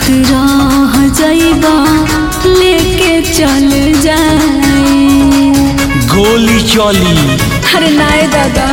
रह जाइबा लेके चल जाए गोली चली अरे नाय दादा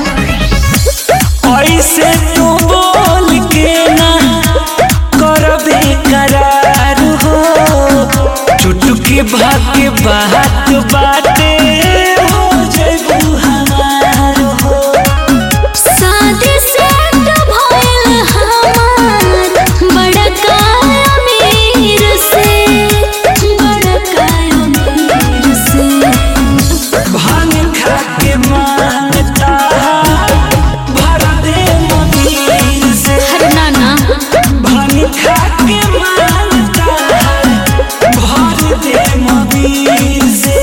ऐसे तू बोल के ना करबे करार हो चुटकी भाग बात बाटे हो जइबू हमार हो शादी सेट भइल हमार बड़का अमीर से बड़का अमीर से भांग खा के मानता भर दे ममीर से अरे ना ना भांग खा के मानता भर दे ममीर से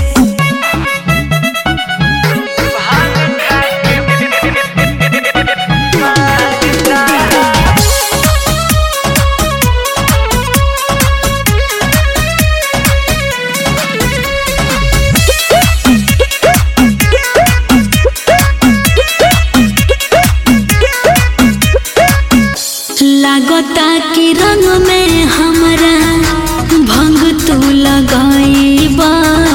लागता कि रंग में हमरा भंग तू लगाईबा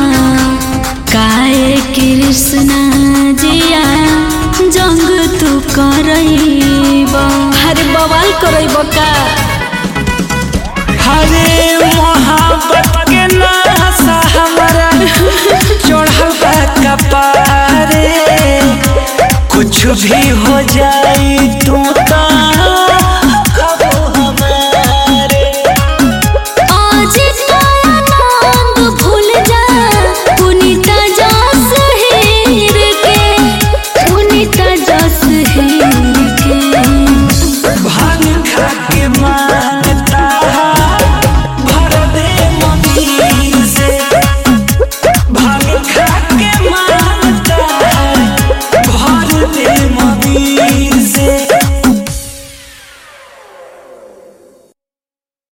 काहे कृष्णा जिया जंग तू करईबा अरे बवाल करईबा का हरे मोहब्बत के नासा हमारा चढ़ल बा कपारे कुछ भी हो जाई